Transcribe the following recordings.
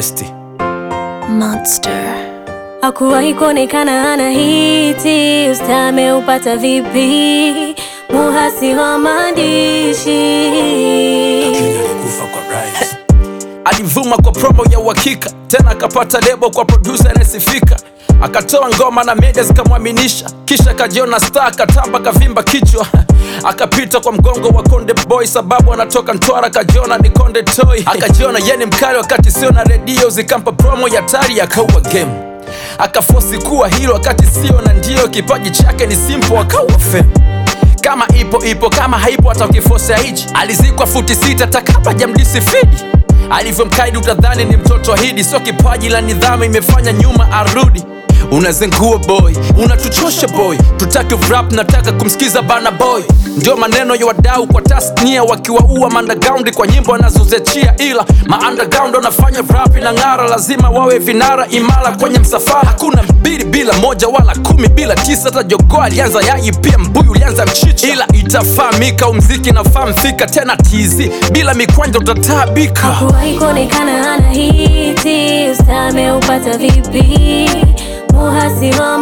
besti Monster. Hakuwahi kuonekana ana hiti, usta ameupata vipi? Muhasi wa maandishi alikufa kwa rise. Alivuma kwa promo ya uhakika, tena akapata lebo kwa producer anayesifika, akatoa ngoma na media zikamwaminisha, kisha akajiona star, akatamba kavimba kichwa akapita kwa mgongo wa Konde Boy sababu anatoka Mtwara, akajiona ni Konde Toy, akajiona yeye ni mkali wakati sio na redio zikampa promo ya tari, akaua game akafosi kuwa hilo wakati sio na ndio kipaji chake ni simple, akaua fame kama ipo ipo, kama haipo hata ukifosa hichi. Alizikwa futi sita takabla jamdisi fidi alivyomkaidi, utadhani ni mtoto ahidi. Sio kipaji la nidhamu imefanya nyuma arudi. Unazengua boy, unatuchosha boy, tutaki rap, nataka kumsikiza bana boy. Ndio maneno ya wadau kwa tasnia, wakiwaua underground kwa nyimbo anazoziachia, ila ma underground wanafanya rap na ng'ara, lazima wawe vinara imara kwenye msafara. Hakuna mbili bila moja wala kumi bila tisa, hata jogoo alianza yai, pia mbuyu ulianza mchicha, ila itafahamika umziki nafaa mfika tena tizi, bila mikwanja utataabika. Hakuwahi kuonekana ana hiti, usta ameupata vipi? Muhasi wa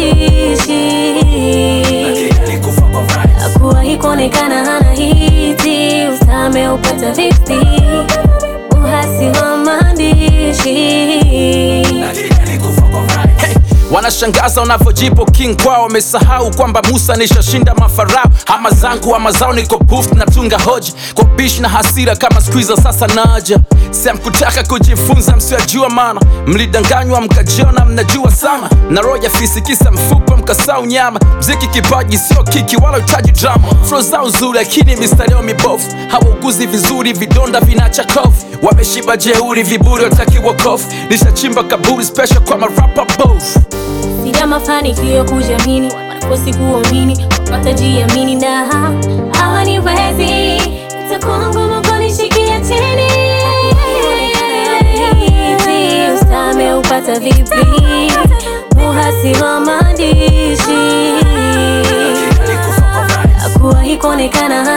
maandishi Hakuwahi kuonekana ana hiti, usta ameupata vipi? Muhasi wa maandishi Hey, wanashangaza wanavyojipo king kwao, wamesahau kwamba Musa nishashinda mafarao. Ama zangu ama zao, niko booth natunga hoja kwa bish na hasira kama squeezer. Sasa naja sam kutaka kujifunza, msiojua maana mlidanganywa mkajiona mnajua sana, na roja fisikisa mfupa mkasau nyama. Mziki kipaji sio kiki wala utaji drama, flow zao nzuri lakini mistari yao mibovu, hawauguzi vizuri, vidonda vinacha kovu, wameshiba jeuri, viburi wataki wokovu. Nishachimba kaburi special kwa marapa both Sija mafanikio kujiamini, wanakosi kuamini, watajiamini na hawaniwezi. Itakuwa ngumu kunishikia chini. Usta ameupata vipi? Muhasi wa maandishi hakuwahi kuonekana